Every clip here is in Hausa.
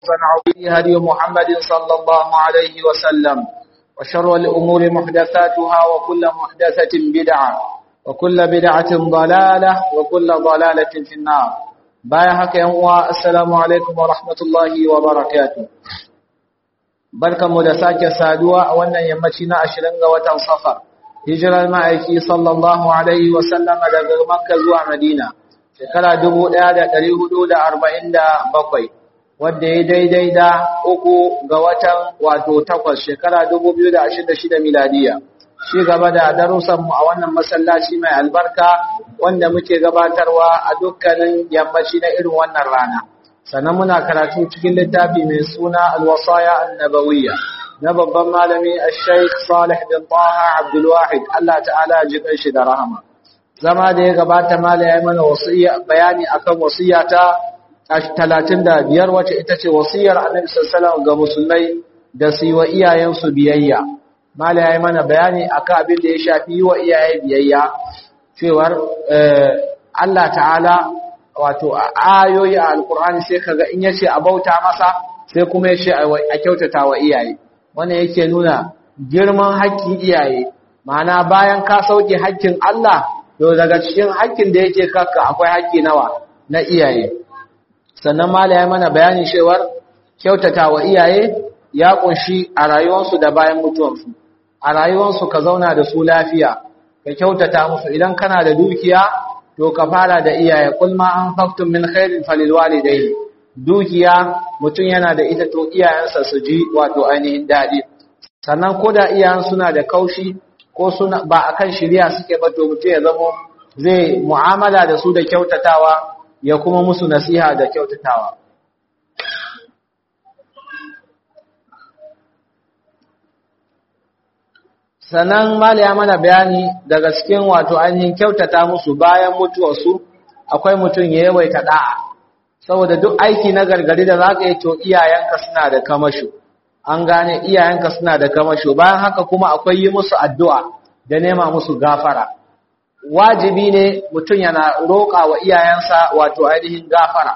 فنعوذ هدي محمد صلى الله عليه وسلم وشر الأمور محدثاتها وكل محدثة بدعة وكل بدعة ضلالة وكل ضلالة في النار بايحك ينوى السلام عليكم ورحمة الله وبركاته barkanmu da sake saduwa a wannan yammaci na ashirin ga watan safar hijirar ma'aiki sallallahu alaihi wasallama daga makka zuwa madina shekara dubu ɗaya da ɗari hudu da arba'in da bakwai wadda ya daidai da uku ga watan wato takwas shekara dubu biyu da ashirin da shida miladiya shi gaba da darussanmu a wannan masallaci mai albarka wanda muke gabatarwa a dukkanin yammaci na irin wannan rana sannan muna karatu cikin littafi mai suna alwasaya annabawiyya na babban malami al-shaykh salih bin taha abdul wahid Allah ta'ala ya jikan shi da rahama zama da ya gabata mala ya mana wasiya bayani akan wasiya ta 35 wacce ita ce wasiyar annabi sallallahu ga musulmai da su yi wa iyayensu biyayya mala ya mana bayani akan abin da ya shafi yi wa iyaye biyayya cewar Allah ta'ala wato ayoyi a alkur'ani sai kaga in yace a bauta masa sai kuma yace a kyautata wa iyaye wannan yake nuna girman haƙƙin iyaye ma'ana bayan ka sauke haƙƙin Allah to daga cikin haƙƙin da yake kakka akwai haƙƙi nawa na iyaye sannan mala ya mana bayanin cewar kyautata wa iyaye ya kunshi a rayuwarsu da bayan mutuwarsu a rayuwarsu ka zauna da su lafiya ka kyautata musu idan kana da dukiya to ka fara da iyaye kul ma an faktum min khairin falil walidayni dukiya mutum yana da ita to iyayensa su ji wato ainihin dadi sannan ko da iyayen suna da kaushi ko suna ba akan shiriya suke ba to mutum ya zamo zai mu'amala da su da kyautatawa ya kuma musu nasiha da kyautatawa sannan mala ya mana bayani daga cikin wato ainihin kyautata musu bayan mutuwarsu akwai mutum ya yawaita da'a saboda duk aiki na gargari da zaka yi to iyayenka suna da kamasho an gane iyayenka suna da kamasho bayan haka kuma akwai yi musu addu'a da nema musu gafara wajibi ne mutum yana roƙa wa iyayensa wato ainihin gafara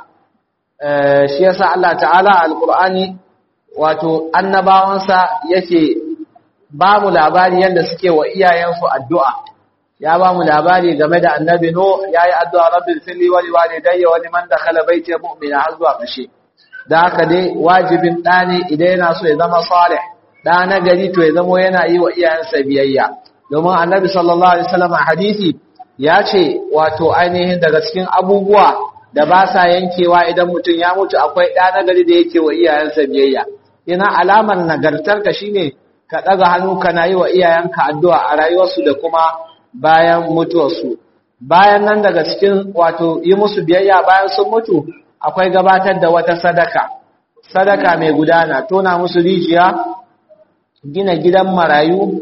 shi yasa Allah ta'ala alqur'ani wato annabawansa yake ba mu labari yadda suke wa iyayensu addu'a ya ba mu labari game da annabi no ya yi addu'a rabin fili wani walidayya wani man da kalabai ce mu'mina har zuwa ƙashe da haka dai wajibin ɗa ne idan yana so ya zama salih ɗa na gari to ya zamo yana yi wa iyayensa biyayya domin annabi sallallahu alaihi wasallam a hadisi ya ce wato ainihin daga cikin abubuwa da ba sa yankewa idan mutum ya mutu akwai ɗa na gari da yake wa iyayensa biyayya ina alamar nagartarka shine ka ɗaga hannu kana yi wa iyayenka addu'a a rayuwarsu da kuma bayan mutuwarsu. Bayan nan daga cikin wato yi musu biyayya bayan sun mutu akwai gabatar da wata sadaka, sadaka mai gudana, tona musu rijiya, gina gidan marayu,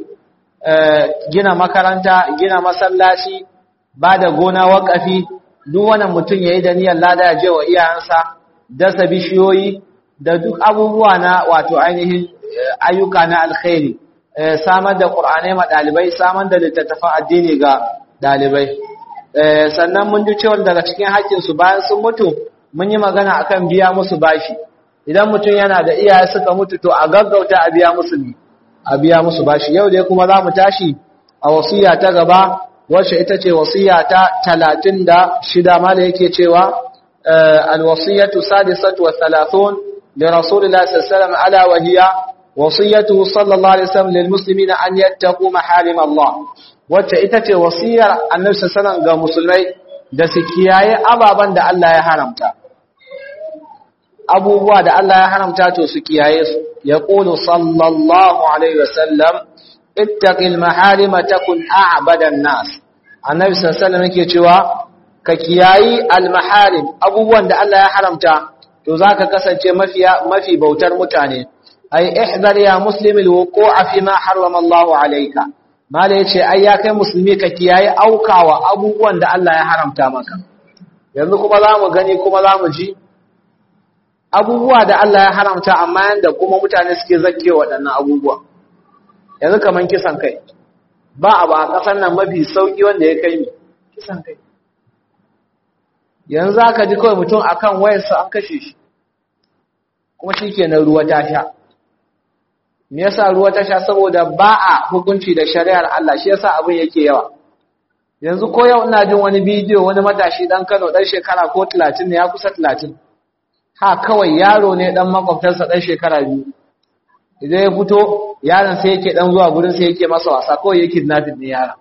gina makaranta, gina masallaci, ba da gona waƙafi, duk wannan mutum ya yi da niyyar lada ya je wa iyayensa, dasa bishiyoyi, da duk abubuwa na wato ainihin ayyuka na alkhairi samar da qur'anai ma dalibai samar da littattafan addini ga dalibai sannan mun ji cewa daga cikin haƙƙin su bayan sun mutu mun yi magana akan biya musu bashi idan mutum yana da iyaye suka mutu to a gaggauta a biya musu ne a biya musu bashi yau dai kuma za mu tashi a wasiya ta gaba wacce ita ce wasiya ta talatin da shida ma da yake cewa alwasiyatu sadisatu wa thalathun لرسول الله صلى الله عليه وسلم ألا وهي وصيته صلى الله عليه وسلم للمسلمين أن يتقوا محارم الله wacce ita ce wasiyar annabi sallallahu ga musulmai da su kiyaye ababan da Allah ya haramta abubuwa da Allah ya haramta to su kiyaye su ya qulu sallallahu alaihi wasallam ittaqil maharima takun a'badan nas annabi sallallahu yake cewa ka kiyayi al maharim abubuwan da Allah ya haramta to za ka kasance mafi bautar mutane ai ihzar ya muslimi alwuqu'a fi ma harrama Allah alayka mala yace ai ya kai musulmi ka kiyaye aukawa abubuwan da Allah ya haramta maka yanzu kuma zamu gani kuma zamu ji abubuwa da Allah ya haramta amma yanda kuma mutane suke zakke waɗannan abubuwa yanzu kaman kisan kai ba abu a ƙasar nan mafi sauki wanda ya kai mi kisan kai yanzu aka ji kawai mutum akan wayarsa an kashe shi kuma shikenan ruwa ta sha me yasa ruwa ta sha saboda ba a hukunci da shari'ar Allah shi yasa abin yake yawa yanzu ko yau ina jin wani bidiyo wani matashi dan Kano dan shekara ko 30 ne ya kusa 30 ha kawai yaro ne dan makwabtarsa dan shekara biyu idan ya fito yaron sai yake dan zuwa gurin sai yake masa wasa kawai yake kidnapping ne yaron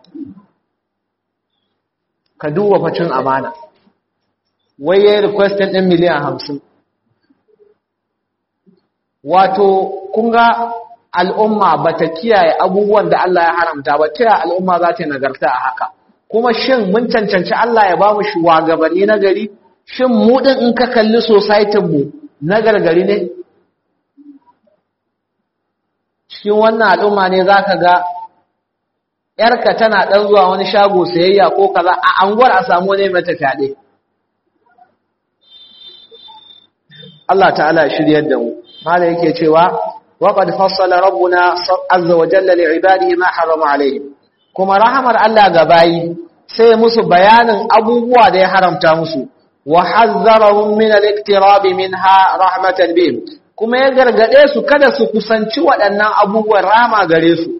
ka duba facin amana wai yayi requestin din miliyan 50 wato kun ga al'umma bata kiyaye abubuwan da Allah ya haramta ba ta al'umma za ta nagarta a haka kuma shin mun cancanci Allah ya ba mu shugabanni na gari shin mu din in ka kalli society mu na gargari ne cikin wannan al'umma ne zaka ga yarka tana dan zuwa wani shago sayayya ko kaza a anguwar a samu ne mata fyaɗe Allah ta'ala shiryar da mu mala yake cewa waqad fassala rabbuna azza wa jalla li ibadihi ma harrama alaihim kuma rahamar Allah ga bayi sai musu bayanin abubuwa da ya haramta musu wa hazzarahum min al-iktirab minha rahmatan bihim kuma ya gargade su kada su kusanci waɗannan abubuwan rama gare su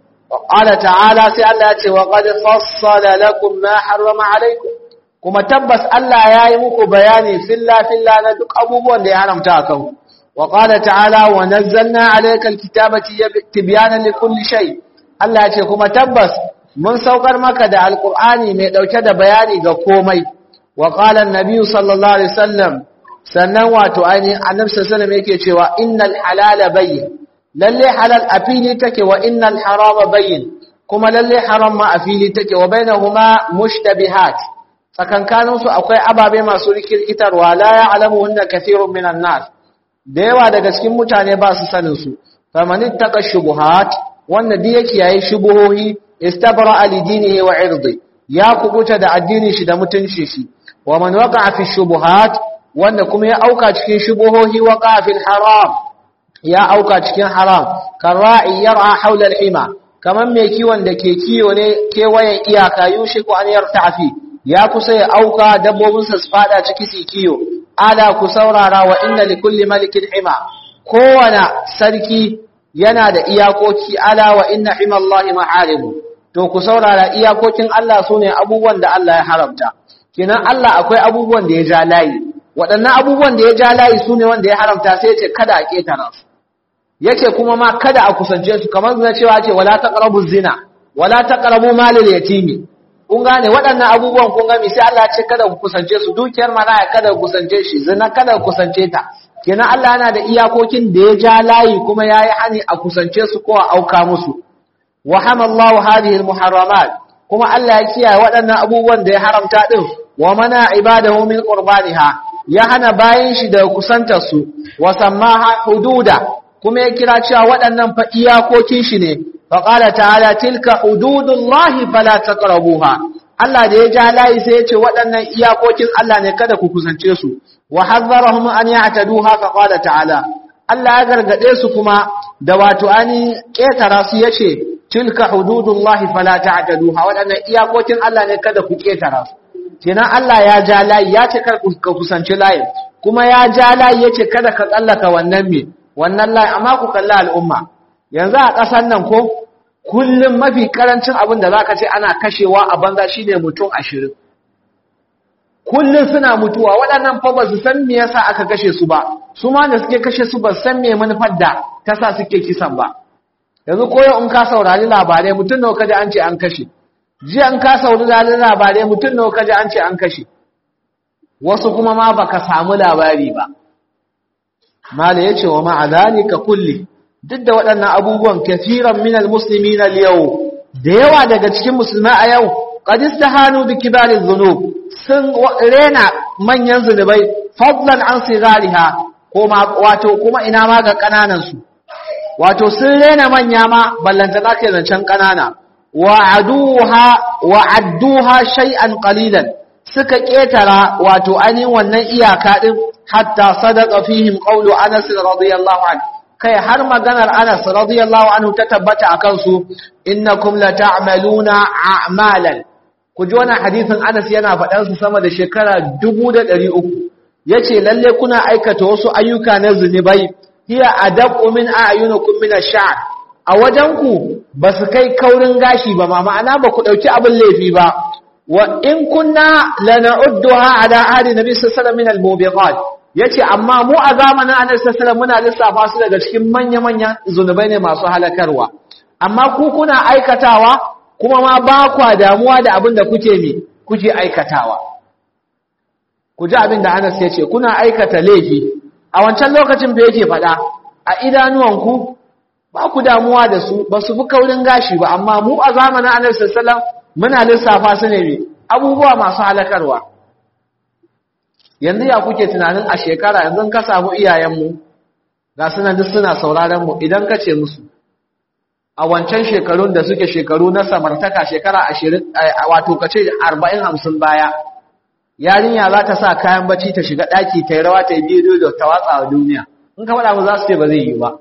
qala ta'ala sai Allah ya ce wa qad fassala lakum ma harrama alaykum kuma tabbas Allah ya yi muku bayani filla filla na duk abubuwan da ya haramta a kanku wa qala ta'ala wa nazzalna alayka al-kitaba tibyanan likulli shay Allah ya ce kuma tabbas mun saukar maka da alqur'ani mai dauke da bayani ga komai wa qala an-nabi sallallahu alaihi wasallam sannan wato ainihin annabi sallallahu alaihi wasallam yake cewa innal halala bayyin lalle halal a fili take wa innal harama bayyin kuma lalle haram ma a fili take wa bainahuma mushtabihat tsakankanin su akwai ababe masu rikirkitarwa la ya'lamuhunna kathirun minan nas da yawa daga cikin mutane ba su sanin su faman ittaqa shubuhat wanda duk yake yayi shubuhohi istabra li dinihi wa irdi ya kubuta da addinin shi da mutunci shi wa man waqa'a fi shubuhat wanda kuma ya auka cikin shubuhohi waqa'a fil haram ya auka cikin haram kara'i yar'a hawla al-hima kaman mai kiwon da ke kiyo ne kewayen iyaka yushiku an yartafi ya kusa ya auka dabbobinsa su fada ciki su kiyo ala ku saurara wa inna likulli malikin hima kowane sarki yana da iyakoki ala wa inna himallahi ma'aribu to ku saurara iyakokin Allah sune abubuwan da Allah ya haramta kenan Allah akwai abubuwan da ya ja layi waɗannan abubuwan da ya ja layi sune wanda ya haramta sai ya ce kada a ketara su yace kuma ma kada a kusance su kamar na cewa ce wala taqrabu zina wala taqrabu malil yatimi kun gane waɗannan abubuwan kun gami sai Allah ya ce kada ku kusance su dukiyar maraya kada ku kusance shi zina kada ku kusance ta kenan Allah yana da iyakokin da ya ja layi kuma yayi hani a kusance su ko a auka musu wa hamallahu hadhihi almuharramat kuma Allah ya kiyaye waɗannan abubuwan da ya haramta din wa mana ibadahu min qurbaniha ya hana bayin shi da kusantar su wa sammaha hududa kuma ya kira cewa waɗannan fa iyakokin shi ne faƙala ta'ala tilka hududullahi fala taqrabuha Allah da ya ja layi sai ya ce waɗannan iyakokin Allah ne kada ku kusance su wa hazzarahum an ya'taduha faqala ta'ala Allah ya gargade su kuma da wato ani ketara su yace tilka hududullahi fala ta'taduha waɗannan iyakokin Allah ne kada ku ketara su kenan Allah ya ja layi ya ce kada ku kusance layi kuma ya ja layi yace kada ka tsallaka wannan me wannan layi amma ku kalla al'umma yanzu a ƙasar nan ko kullum mafi karancin abin da za ka ce ana kashewa a banza shi ne mutum ashirin kullum suna mutuwa waɗannan fa ba su san me yasa aka kashe su ba su ma da suke kashe su ba san me manufar da ta sa suke kisan ba yanzu koyo in ka saurari labarai mutum nawa kaji an ce an kashe jiya in ka saurari labarai mutum nawa kaji an ce an kashe wasu kuma ma baka samu labari ba mala yace wa ma'a zalika kulli duk da waɗannan abubuwan kafiran minal musulmi na yau da yawa daga cikin musulmai a yau ƙadis ta hannu da kibarin zunub sun rena manyan zunubai fadlan an sigariha wato kuma ina ma ga ƙananansu wato sun rena manya ma ballanta za ke zancen ƙanana wa adduha shay'an qalilan suka ƙetara wato ainihin wannan iyaka ɗin hatta sadaka fihim qawlu anas radiyallahu anhu kai har maganar Anas radiyallahu anhu ta tabbata akan su innakum la ta'maluna a'malan ku ji wannan hadisin Anas yana faɗan su sama da shekara 1300 yace lalle kuna aikata wasu ayyuka na zunubai hiya adabu min a'yunukum min ash-sha'r a wajenku ba su kai kaurin gashi ba ma ma'ana ba ku dauki abin laifi ba wa in kunna lana'udduha ala ahli nabi sallallahu alaihi wasallam min al-mubiqat yace amma mu a zamanin annabi sallallahu alaihi wasallam muna lissafa su daga cikin manya-manyan zunubai ne masu halakarwa amma ku kuna aikatawa kuma ma ba kwa damuwa da abin da kuke mi kuke aikatawa ku ji abin da Anas ya ce kuna aikata laifi a wancan lokacin da yake faɗa a idanuwanku ba ku damuwa da su ba su fi kaurin gashi ba amma mu a zamanin Annabi sallallahu muna lissafa su ne abubuwa masu halakarwa yanzu ya kuke tunanin a shekara yanzu ka samu iyayenmu ga sunan duk suna sauraron mu idan ka ce musu a wancan shekarun da suke shekaru na samartaka shekara ashirin wato ka ce arba'in hamsin baya yarinya za ta sa kayan bacci ta shiga ɗaki ta yi rawa ta yi bidiyo da ta watsa wa duniya in ka faɗa mu za su ce ba zai yi ba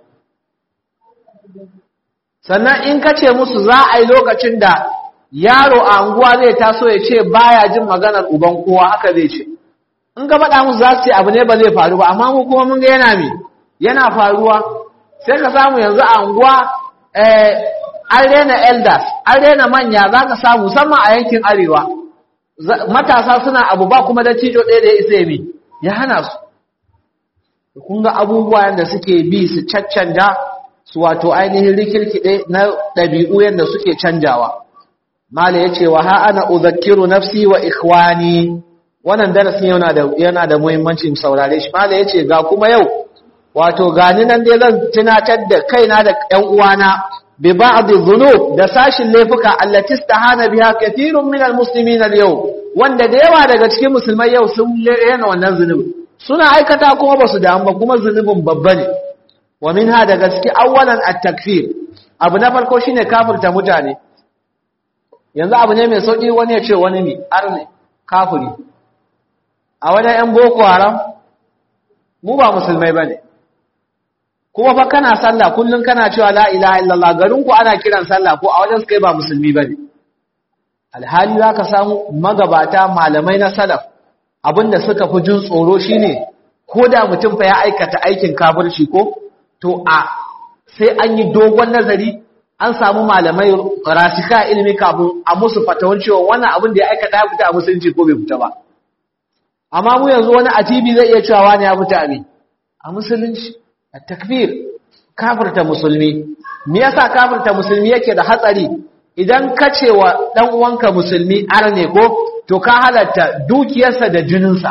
sannan in ka ce musu za a yi lokacin da yaro a anguwa zai taso ya ce baya jin maganar uban kowa haka zai ce in ka faɗa musu za su ce abu ne ba zai faru ba amma mu kuma mun ga yana me yana faruwa sai ka samu yanzu a anguwa an rena elders an rena manya za ka samu musamman a yankin arewa matasa suna abu ba kuma da cijo ɗaya da ya isa mi ya hana su kun ga abubuwa yadda suke bi su caccanja su wato ainihin rikirkiɗe na ɗabi'u yadda suke canjawa mala ya ce wa ha ana uzakkiru nafsi wa ikhwani wannan darasin yana da yana da muhimmancin saurare shi mala ya ce ga kuma yau wato gani nan dai zan tunatar da kaina da ƴan uwana bi ba'd dhunub da sashin laifuka allati istahana biha kathirun min almuslimin al-yau wanda da yawa daga cikin musulmai yau sun yana wannan zunubi suna aikata kuma ba su damu ba kuma zunubin babba ne wa minha daga cikin awwalan at-takfir abu na farko shine kafirta mutane yanzu abu ne mai sauki wani ya ce wani ne arne kafiri a wajen yan boko haram mu ba musulmai bane kuma fa kana sallah kullun kana cewa la ilaha illallah garin ku ana kiran sallah ko a wajen kai ba musulmi bane alhali zaka samu magabata malamai na salaf abinda suka fi jin tsoro shine ko da mutum fa ya aikata aikin kafirci ko to a sai an yi dogon nazari an samu malamai rasika ilimi kafin a musu fatawan cewa wannan abin da ya aikata ya fita a musulunci ko bai fita ba amma mu yanzu wani a TV zai iya cewa wani ya fita ne a musulunci a takfir kafirta musulmi me yasa kafirta musulmi yake da hatsari idan ka ce wa dan uwanka musulmi arne ko to ka halatta dukiyarsa da jininsa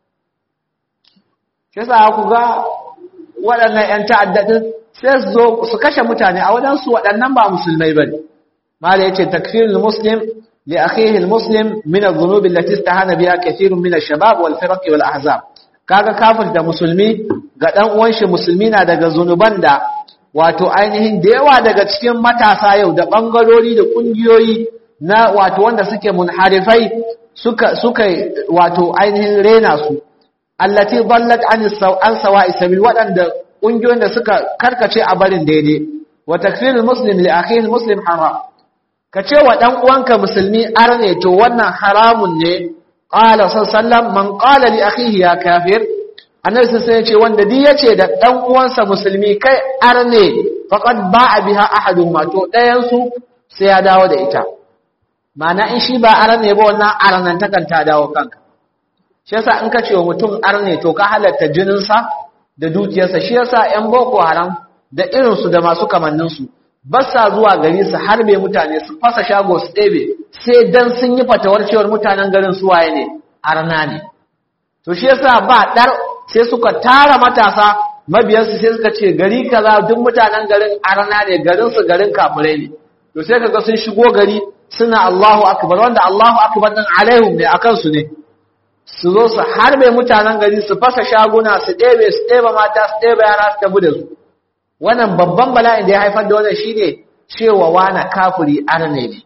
shi yasa ku ga waɗannan 'yan ta'addadin sai su zo su kashe mutane a waɗansu waɗannan ba musulmai ba ne mala ya ce takfirul muslim li akhihi muslim min adh-dhunubi allati istahana biha kathirun min ash-shabab wal firaq wal ahzab kaga kafir da musulmi ga dan uwan shi musulmi na daga zunuban da wato ainihin da yawa daga cikin matasa yau da bangarori da kungiyoyi na wato wanda suke munharifai suka suka wato ainihin rena su allati dallat an an sawa'i sabil wadanda kungiyoyin da suka karkace a barin daidai wa takfirul muslim li akhihi muslim haram kace wa dan uwanka musulmi arne to wannan haramun ne qala sallallahu man qala li akhihi ya kafir annabi sai yace wanda di yace da dan uwansa musulmi kai arne faqad ba'a biha ahaduhuma to dayan su sai ya dawo da ita ma'ana in shi ba arne ba wannan arnan takan ta dawo kanka shi yasa in ka ce wa mutum arne to ka halatta jininsa da dukiyarsa shi yasa ƴan boko haram da irinsu da masu kamanninsu ba sa zuwa gari su harbe mutane su fasa shago su ɗebe sai dan sun yi fatawar cewar mutanen garin su waye ne arna ne to shi yasa ba dar sai suka tara matasa mabiyansu sai suka ce gari kaza duk mutanen garin arna ne garin su garin kafirai ne to sai kaga sun shigo gari suna Allahu akbar wanda Allahu akbar din alaihim ne akan su ne su zo su harbe mutanen gari su fasa shaguna su ɗebe su ɗebe mata su ɗebe yara su tafi da su wannan babban bala'in da ya haifar da wannan shine cewa wana kafiri arne ne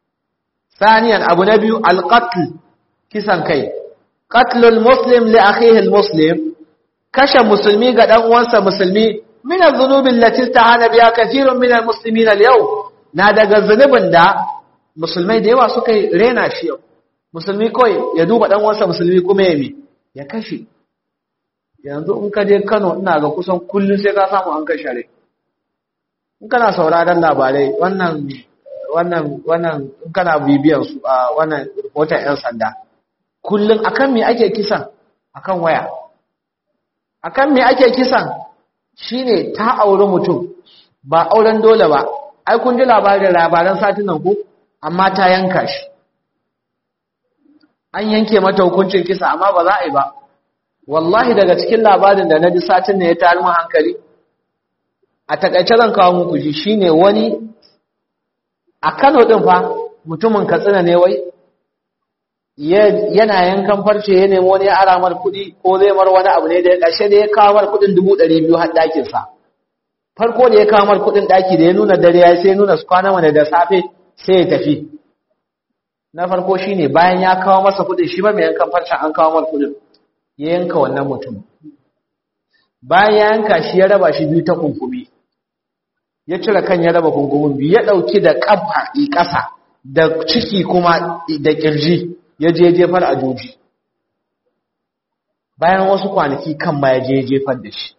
saniyan abu na biyu alqatl kisan kai qatlul muslim li akhihi almuslim kashe musulmi ga dan uwansa musulmi min adh-dhunubi allati istahana biha kathirun min almuslimin al-yawm na daga zunubin da musulmai da yawa suka rena shi yau musulmi kawai ya duba dan uwansa musulmi kuma ya mi ya kashe yanzu in ka je Kano ina ga kusan kullum sai ka samu an kai share in kana sauraron labarai wannan wannan wannan in kana bibiyan su a wannan reporter yan sanda kullum akan me ake kisan akan waya akan me ake kisan shine ta auri mutum ba auren dole ba ai kun ji labarin labaran satin nan ko amma ta yanka shi an yanke mata hukuncin kisa amma ba za a yi ba wallahi daga cikin labarin da na ji satin ne ya tayar mu hankali a takaice zan kawo muku shi shine wani a Kano din fa mutumin Katsina ne wai yana yankan farce ya nemo wani aramar kuɗi ko zai mar wani abu ne da ya ƙarshe da ya kawo mar kuɗin dubu ɗari biyu har ɗakinsa farko da ya kawo mar kuɗin ɗaki da ya nuna dare ya sai nuna su kwana mana da safe sai ya tafi na farko shine bayan ya kawo masa kuɗin shi ba mai yankan farcen an kawo mar kuɗin ya yanka wannan mutum bayan ya yanka shi ya raba shi biyu ta kunkumi ya cire kan ya raba kunkumin biyu ya ɗauki da ƙafa ƙasa da ciki kuma da ƙirji ya je jefar a joji bayan wasu kwanaki kan ma ya je jefar da shi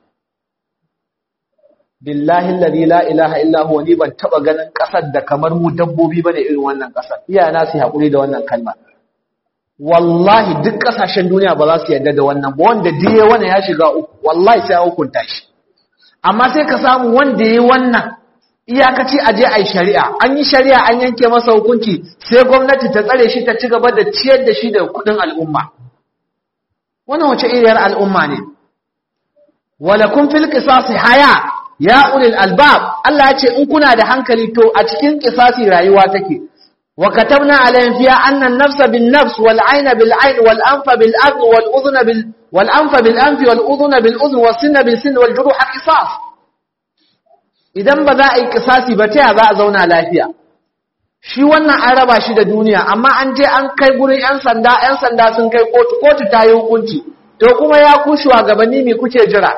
billahi alladhi la ilaha illa huwa ni ban taba ganin kasar da kamar mu dabbobi bane irin wannan kasar iyana su hakuri da wannan kalma wallahi duk kasashen duniya ba za su yarda da wannan ba wanda diye wannan ya shiga uku wallahi sai ya hukunta shi amma sai ka samu wanda yayi wannan iyakaci aje ai shari'a an yi shari'a an yanke masa hukunci sai gwamnati ta tsare shi ta ci gaba da ciyar da shi da kudin al'umma wannan wace iriyar al'umma ne walakum fil qisas haya ya ulil albab Allah ya ce in kuna da hankali to a cikin qisasi rayuwa take wa katabna alayhim fiha anna an-nafsa bin-nafs wal-'ayna bil-'ayn wal-anfa bil-anf wal-udhna bil wal-anfa bil-anfi wal-udhna bil-udhn was-sinna bil-sinn wal-juruha qisas idan ba za a yi qisasi ba ta za a zauna lafiya shi wannan an raba shi da duniya amma an je an kai gurin yan sanda yan sanda sun kai kotu kotu ta yi hukunci to kuma ya kushewa gabanni me kuke jira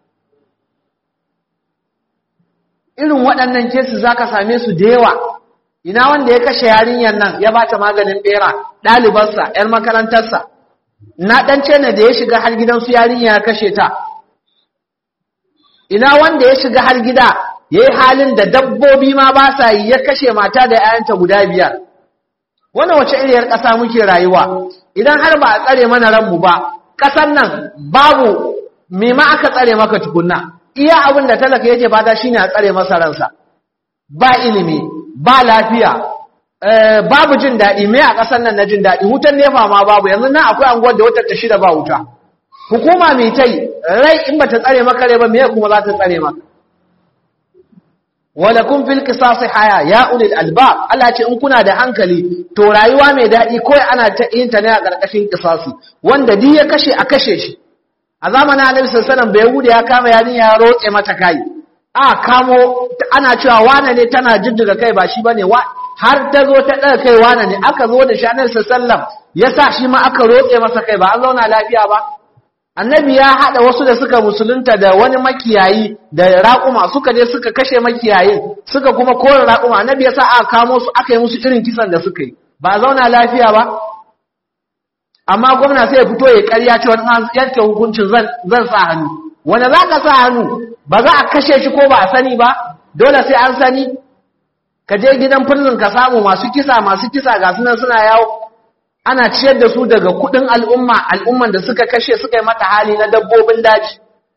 irin waɗannan kesi za ka same su da yawa ina wanda ya kashe yarinyar nan ya ba ta maganin ɓera ɗalibarsa ‘yar makarantarsa na ɗance ne da ya shiga har gidansu yarinya ya kashe ta ina wanda ya shiga har gida ya yi halin da dabbobi ma ba sa yi ya kashe mata da ‘ya'yanta guda biyar wannan wace iriyar ƙasa muke rayuwa idan har ba a tsare mana ranmu ba ƙasar nan babu me ma aka tsare maka tukunna iya abin da talaka yake fata shine a tsare masa ransa ba ilimi ba lafiya babu jin daɗi me a ƙasar nan na jin daɗi wutan nefa ma babu yanzu nan akwai anguwar da wata ta shida ba wuta hukuma mai tai rai in bata tsare maka rai ba me kuma za ta tsare maka walakum fil qisas haya ya ulil albab Allah ce in kuna da hankali to rayuwa mai daɗi kawai ana ta yin ta ne a ƙarƙashin qisasi wanda duk ya kashe a kashe shi a zamanin annabi sallallahu alaihi wasallam ya kama yarinya ya rotse mata kai a kamo ana cewa wane ne tana jiddiga kai ba shi bane wa har ta zo ta daga kai wane ne aka zo da shi annabi sallallahu alaihi wasallam yasa shi ma aka rotse masa kai ba an zauna lafiya ba annabi ya hada wasu da suka musulunta da wani makiyayi da raƙuma suka je suka kashe makiyayin suka kuma kore raƙuma annabi yasa aka kamo su aka yi musu irin kisan da suka yi ba zauna lafiya ba amma gwamna sai ya fito ya ƙarya cewa an yanke hukuncin zan sa hannu wanda za ka sa hannu ba za a kashe shi ko ba a sani ba dole sai an sani ka je gidan prison ka samu masu kisa masu kisa ga sunan suna yawo ana ciyar da su daga kudin al'umma al'umman da suka kashe suka yi mata hali na dabbobin daji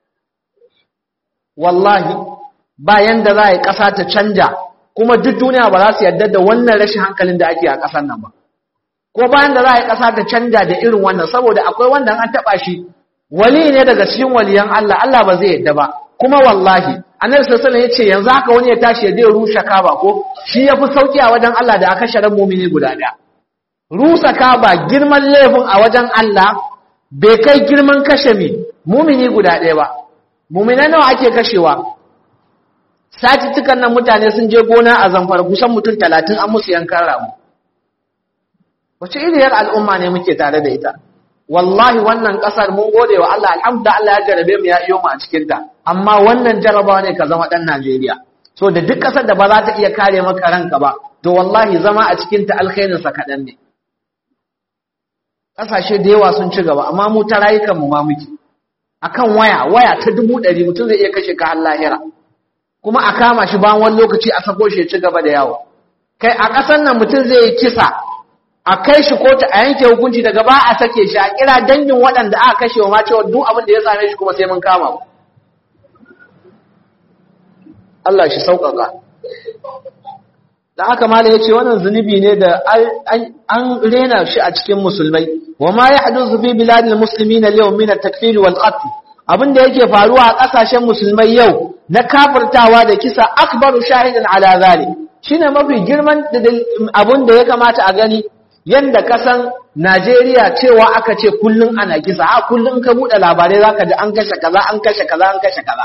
wallahi bayan da za a yi ƙasa ta canja kuma duk duniya ba za su yarda da wannan rashin hankalin da ake a ƙasar nan ba ko bayan da za a yi ƙasa ta canja da irin wannan saboda akwai wanda an taɓa shi wali ne daga cikin waliyan Allah Allah ba zai yadda ba kuma wallahi annabi sallallahu alaihi wasallam yace yanzu haka wani ya tashi ya je rushe kaba ko shi yafi sauki a wajen Allah da aka sharan mu'mini guda daya rusa kaba girman laifin a wajen Allah bai kai girman kashe mi mu'mini guda daya ba mu'minan nawa ake kashewa satitukan nan mutane sun je gona a zamfara kusan mutum 30 an musu yankan ramu wace iriyar al'umma ne muke tare da ita wallahi wannan kasar mun gode wa Allah alhamdulillah Allah ya jarabe mu ya iyo mu a cikin ta amma wannan jarabawa ne ka zama dan Najeriya so da duk kasar da ba za ta iya kare maka ranka ba to wallahi zama a cikin ta alkhairin sa kadan ne kasashe da yawa sun ci gaba amma mu ta rayukan mu ma muke akan waya waya ta dubu ɗari mutum zai iya kashe ka har lahira kuma a kama shi bayan wani lokaci a sako shi ya ci gaba da yawo kai a ƙasar nan mutum zai yi kisa a kai shi kotu a yanke hukunci daga ba a sake shi a kira dangin waɗanda aka kashe wa ma cewa duk abin da ya same shi kuma sai mun kama ku Allah shi sauƙaƙa da aka mala ya ce wannan zunubi ne da an rena shi a cikin musulmai wa ma ya hadu fi biladil muslimin al-yawm min at-takfir wal qatl abin da yake faruwa a ƙasashen musulmai yau na kafirtawa da kisa akbaru shahidan ala zalik shine mafi girman abin da ya kamata a gani yanda kasan Najeriya cewa aka ce kullun ana kisa a kullun ka bude labarai zaka ji an kashe kaza an kashe kaza an kashe kaza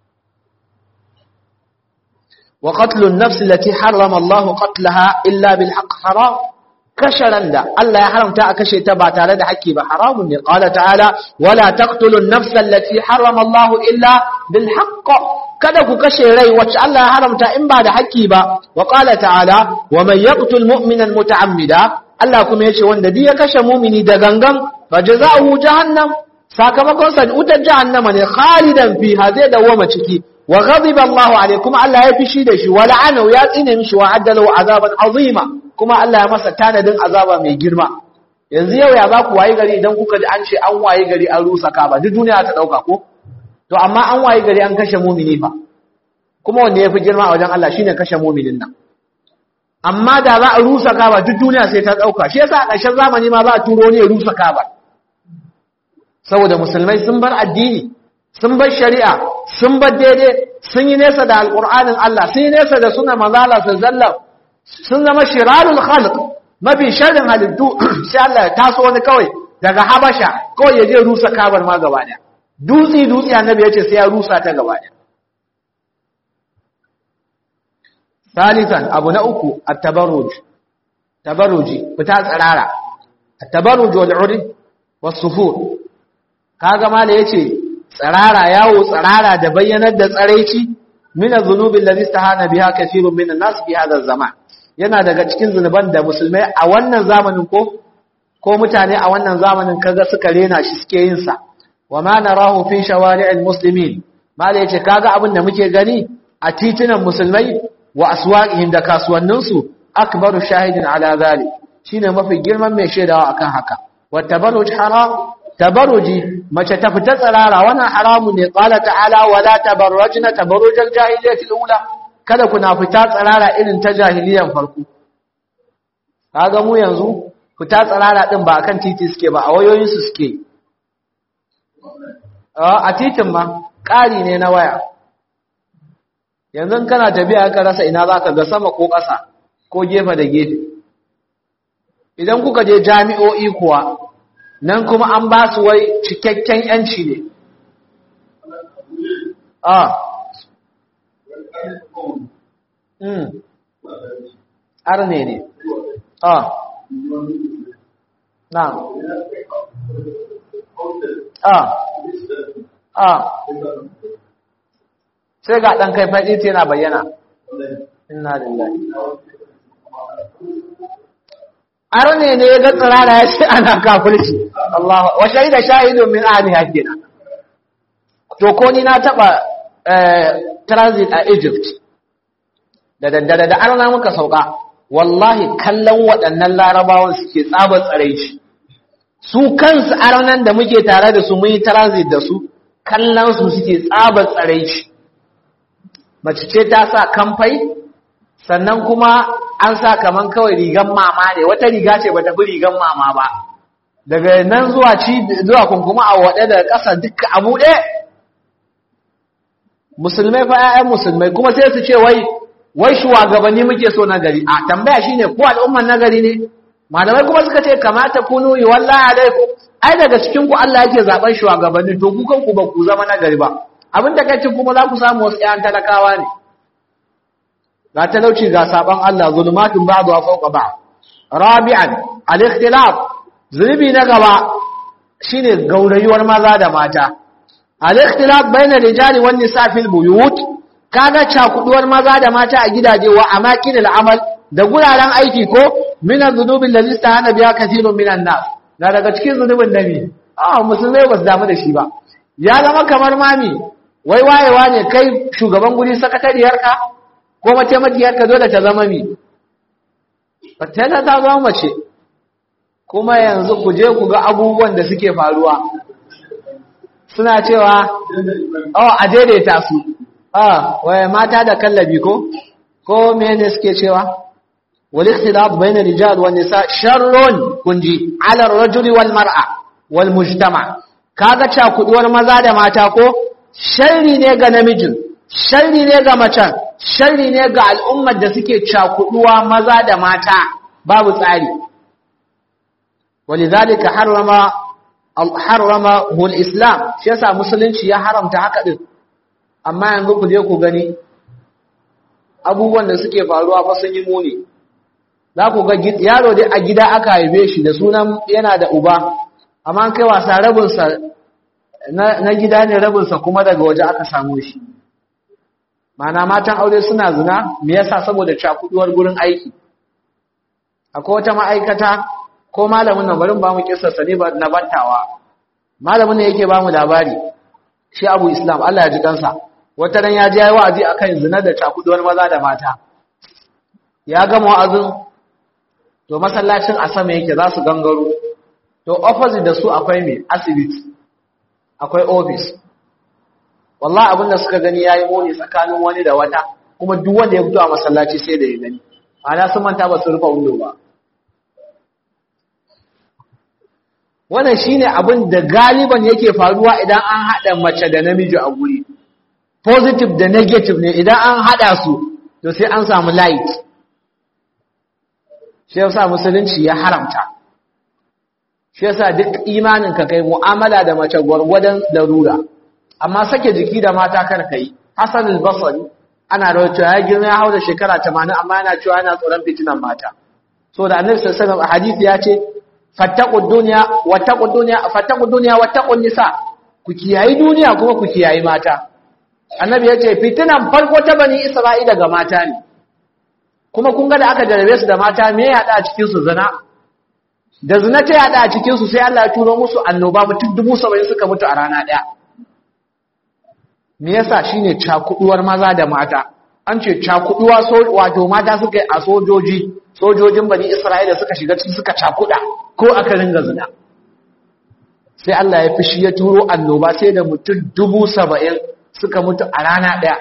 wa qatlun nafs allati harrama Allah qatlaha illa bil haqq haram kasharan da Allah ya haramta a kashe ta ba tare da haƙƙi ba haramun ne qala ta'ala wala taqtulun nafs allati harrama Allah illa bil haqq kada ku kashe rai wacce Allah ya haramta in ba da haƙƙi ba wa qala ta'ala wa man yaqtul mu'mina muta'ammida Allah kuma yace wanda duk ya kashe mu'mini da gangan fa jazaohu jahannam sakamakon sa wutar jahannama ne khalidan fiha zai dawama ciki wa ghadiba Allahu alayhi kuma Allah ya fishi da shi wa la'anahu ya tsine mishi wa addalahu azaban azima kuma Allah ya masa tanadin azaba mai girma yanzu yau ya za ku wayi gari idan kuka ji an ce an wayi gari an rusa kaba duk duniya ta dauka ko to amma an wayi gari an kashe mumini fa kuma wanda ya fi girma a wajen Allah shine kashe muminin nan amma da za a rusa kaba duk duniya sai ta dauka shi yasa a ƙarshen zamani ma za a turo ne ya rusa kaba saboda musulmai sun bar addini sun bar shari'a sun bar daidai sun yi nesa da alƙur'anin Allah sun yi nesa da suna manzala sallallahu sun zama shirarul khalq mafi sharrin halittu sai Allah ya taso wani kawai daga habasha kawai ya je rusa kabar ma gaba daya dutsi dutsi annabi ya ce sai ya rusa ta gaba daya salisan abu na uku at-tabarruj tabarruji fita tsirara at-tabarruj wal urd was-sufur kaga mala yace tsirara yawo tsirara da bayyanar da tsaraici min az-zunubi alladhi istahana biha kathirun min an-nas fi hadha az-zaman yana daga cikin zunuban da musulmai a wannan zamanin ko ko mutane a wannan zamanin kaga suka rena shi suke yin sa wa ma narahu fi shawari'il muslimin mala yace kaga abin da muke gani a titunan musulmai wa aswaqihim da kasuwannin su akbaru shahidin ala zalik shine mafi girman mai shaidawa akan haka wa tabarruj haram tabarruji mace ta fita tsirara wannan haramu ne qala ta'ala wala tabarrajna tabarrujal jahiliyyati ula kada kuna fita tsirara irin ta jahiliyan farko kaga mu yanzu fita tsirara din ba akan titi suke ba a wayoyin su suke a titin ma ƙari ne na waya yanzu kana tafiya ka rasa ina zaka ga sama ko ƙasa ko gefe da gefe idan kuka je jami'o'i kuwa nan kuma an ba su wai cikakken yanci ne a mm arne ne a na a a sai ga ɗan kai faɗi yana bayyana inna lillahi arne ne ya ga tsirara ya ce ana kafirci Allah wa shahida shahidun min ahliha kenan to ko ni na taba transit a Egypt da daddare da arna muka sauka wallahi kallon waɗannan larabawan suke tsabar tsaraici su kansu arnan da muke tare da su mun yi transit da su kallon su suke tsabar tsaraici mace ce ta sa kamfai sannan kuma an sa kaman kawai rigan mama ne wata riga ce ba tafi rigan mama ba daga nan zuwa ci zuwa kunkuma a waɗe da ƙasa duka abu ɗe musulmai fa ƴaƴan musulmai kuma sai su ce wai wai shugabanni muke so na gari a tambaya shine ko al'umman nagari ne malamai kuma suka ce kamata kunu yi wallahi alaikum ai daga cikin ku Allah yake zaben shugabanni to ku kanku ba ku zama nagari ba abin da kai kuma za ku samu wasu ƴan talakawa ne ga talauci ga saban Allah zulumatun ba'du wa fawqa ba'd rabi'an al-ikhtilaf zulubi na gaba shine gaurayuwar maza da mata al-ikhtilaf bayna rijali wan nisa fil buyut kaga cakuduwar maza da mata a gidaje wa amakin al-amal da guraren aiki ko min az-zunubi allazi istahana biha kathirun minan nas na daga cikin zunubin nabi ah musulmai ba su damu da shi ba ya zama kamar mami wai wayewa ne kai shugaban guri sakatariyarka ko mataimakiyarka dole ta zama mi fatana ta zama mace kuma yanzu ku je ku ga abubuwan da suke faruwa suna cewa oh a daidaita su ah waye mata da kallabi ko ko mene suke cewa wal ikhtilaf bayna rijal wan nisa sharrun kunji ala ar-rajuli wal mar'a wal mujtama kaga cakuduwar maza da mata ko sharri ne ga namijin sharri ne ga macen sharri ne ga al'ummar da suke cakuduwa maza da mata babu tsari walidhalika harrama harrama hul islam shi yasa musulunci ya haramta haka din amma yanzu ku je ku gani abubuwan da suke faruwa fa sun yi muni za ku ga yaro dai a gida aka haife shi da sunan yana da uba amma kai wasa rabinsa na gida ne rabinsa kuma daga waje aka samu shi mana matan aure suna zina me yasa saboda cakuduwar gurin aiki akwai wata ma'aikata ko malamin nan barin ba mu kissarsa ne na bantawa malamin ne yake ba mu labari shi abu islam Allah ya ji kansa wata ran ya je yayi wa'azi akan zina da cakuduwar maza da mata ya gama wa'azin to masallacin a sama yake za su gangaro to opposite da su akwai me asibiti akwai office wallahi abinda suka gani yayi muni tsakanin wani da wata kuma duk wanda ya fito a masallaci sai da ya gani ana sun manta ba su rufe window ba wannan shine abin da galiban yake faruwa idan an hada mace da namiji a guri positive da negative ne idan an hada su to sai an samu light shi yasa musulunci ya haramta shi yasa duk imanin ka kai mu'amala da mace gwargwadon larura amma sake jiki da mata kar kai Hassan al-Basri ana rawaito ya girma ya hau da shekara 80 amma yana cewa yana tsoron fitinan mata so da Annabi sallallahu alaihi wasallam hadisi ya ce fattaqud dunya wattaqud dunya fattaqud dunya wattaqun nisa ku kiyayi duniya kuma ku kiyayi mata Annabi ya ce fitinan farko ta bani Isra'ila ga mata ne kuma kun ga da aka jarabe su da mata me ya hada a cikin su zina da zina ta yada a cikin su sai Allah ya turo musu annoba mutum dubu saba'in suka mutu a rana daya me yasa shine cakuduwar maza da mata an ce cakuduwa so wato mata suka yi a sojoji sojojin bani Isra'ila suka shiga ciki suka cakuda ko aka ringa zina sai Allah ya fishi ya turo annoba sai da mutum dubu saba'in suka mutu a rana daya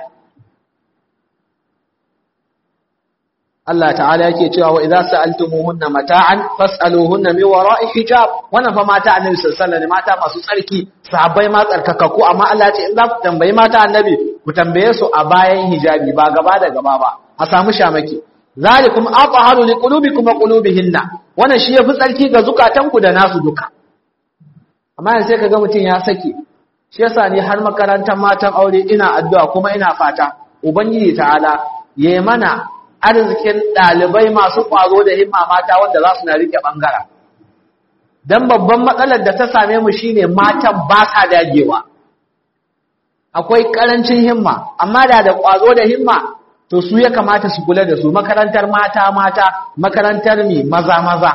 Allah ta'ala yake cewa wa idza sa'altumuhunna mata'an fas'aluhunna min wara'i hijab wannan fa mata annabi sallallahu alaihi wasallam mata masu tsarki sahabbai ma tsarkakakku amma Allah ce in za ku tambayi mata annabi ku tambaye su a bayan hijabi ba gaba da gaba ba a samu shamaki zalikum athaharu liqulubikum wa qulubihinna wannan shi yafi tsarki ga zukatanku da nasu duka amma yanzu sai kaga mutun ya sake shi yasa ni har makarantar matan aure ina addu'a kuma ina fata ubangiji ta'ala yayi mana arzikin ɗalibai masu ƙwazo da himma mata wanda za su na rike ɓangara. Don babban matsalar da ta same mu shine matan ba sa dagewa. Akwai ƙarancin himma, amma da da ƙwazo da himma, to su ya kamata su kula da su makarantar mata-mata, makarantar mi maza-maza.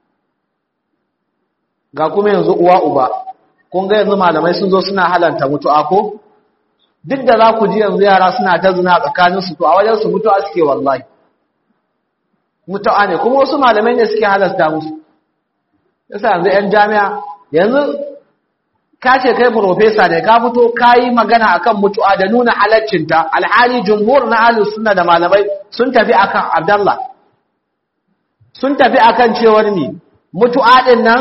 Ga kuma yanzu uwa-uba, kun ga yanzu malamai sun zo suna halanta mutu'a ko? Duk da za ku ji yanzu yara suna ta zina tsakaninsu, to a wajen su mutu'a suke wallahi. mutu'a ne kuma wasu malamai ne suke halasta musu yasa yanzu 'yan jami'a yanzu ka ce kai profesa ne ka fito ka yi magana akan mutu'a da nuna halaccinta alhali jumhur na ahlus sunna da malamai sun tafi akan abdallah sun tafi akan cewar ni mutu'a din nan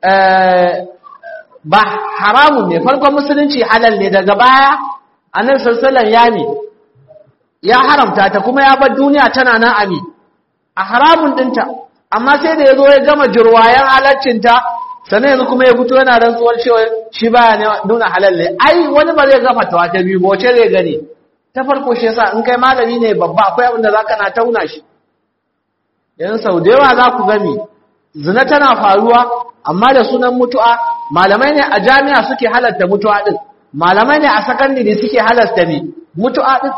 ba haramun ne farkon musulunci halal ne daga baya annabi sallallahu alaihi wasallam ya mi ya haramta ta kuma ya bar duniya tana nan ami a haramun dinta amma sai da ya zo ya gama jirwayen halaccinta sannan yanzu kuma ya fito yana rantsuwar cewa shi baya nuna halal ne ai wani ba zai gama tawa ta biyu wace zai gani ta farko shi yasa in kai malami ne babba akwai abin da zaka na tauna shi yanzu sau da yawa za ku gami zina tana faruwa amma da sunan mutu'a malamai ne a jami'a suke halarta mutu'a din malamai ne a sakandare suke halarta ne mutu'a din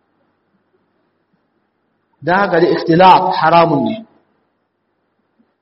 don haka da ikhtilaf haramun ne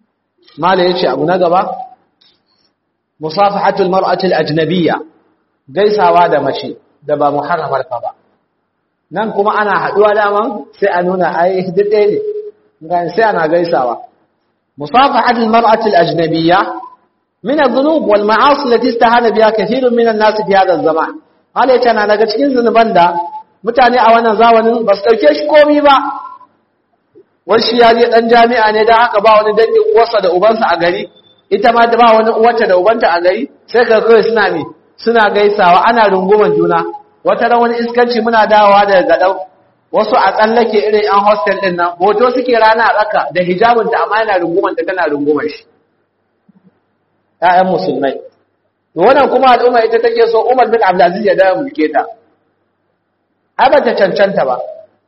mala yace abu na gaba musafahatul mar'atil ajnabiyya gaisawa da mace da ba muharramar ka ba nan kuma ana haduwa daman sai a nuna ai duk ɗaya ne sai ana gaisawa musafahat almar'ati alajnabiyya min adh-dhunub wal ma'asi allati istahana biha kathirun min an-nas fi hadha az-zaman hale tana daga cikin zunuban da mutane a wannan zamanin ba su dauke shi komai ba wani shi ya je dan jami'a ne dan haka ba wani dangin uwarsa da ubansa a gari ita ma da ba wani uwarta da ubanta a gari sai ka kawai suna ne suna gaisawa ana runguman juna wata ran wani iskanci muna dawowa daga gadau wasu a tsallake irin yan hostel din nan hoto suke rana a tsaka da hijabin ta amma yana runguman ta tana rungumar shi ƴaƴan musulmai to wannan kuma al'umma ita take so Umar bin Abdulaziz ya dawo mulke ta ai ba ta cancanta ba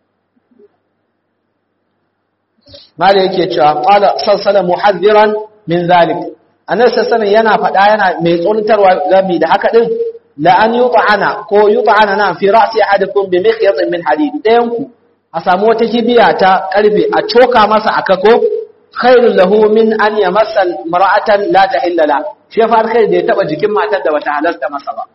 mala yake cewa qala sallallahu muhaddiran min zalik annabi sallallahu yana faɗa yana mai tsoratarwa gami da haka din la an yut'ana ko yut'ana na fi ra'si ahadikum bi mikhyatin min hadid dayan ku a samu wata kibiya ta karfe a coka masa aka ko khairul lahu min an yamassa mar'atan la tahilla la shi fa alkhair da ya taba jikin matar da bata halarta masa ba